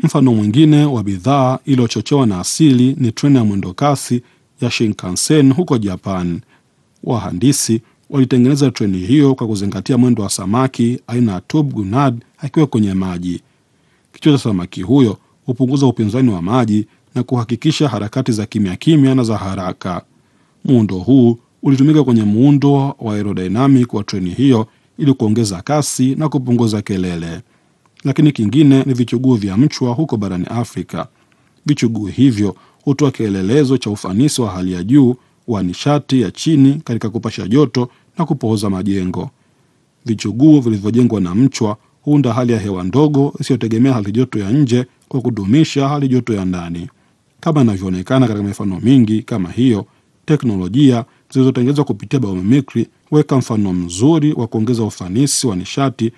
Mfano mwingine wa bidhaa iliyochochewa na asili ni treni ya mwendokasi ya Shinkansen huko Japan. Wahandisi walitengeneza treni hiyo kwa kuzingatia mwendo wa samaki aina ya tube gunad akiwa kwenye maji. Kichwa cha samaki huyo hupunguza upinzani wa maji na kuhakikisha harakati za kimya kimya na za haraka. Muundo huu ulitumika kwenye muundo wa aerodynamic wa treni hiyo ili kuongeza kasi na kupunguza kelele. Lakini kingine ni vichuguu vya mchwa huko barani Afrika. Vichuguu hivyo hutoa kielelezo cha ufanisi wa hali ya juu wa nishati ya chini katika kupasha joto na kupooza majengo. Vichuguu vilivyojengwa na mchwa huunda hali ya hewa ndogo isiyotegemea hali joto ya nje kwa kudumisha hali joto ya ndani. Kama inavyoonekana katika mifano mingi kama hiyo, teknolojia zilizotengenezwa kupitia biomimikri huweka mfano mzuri wa kuongeza ufanisi wa nishati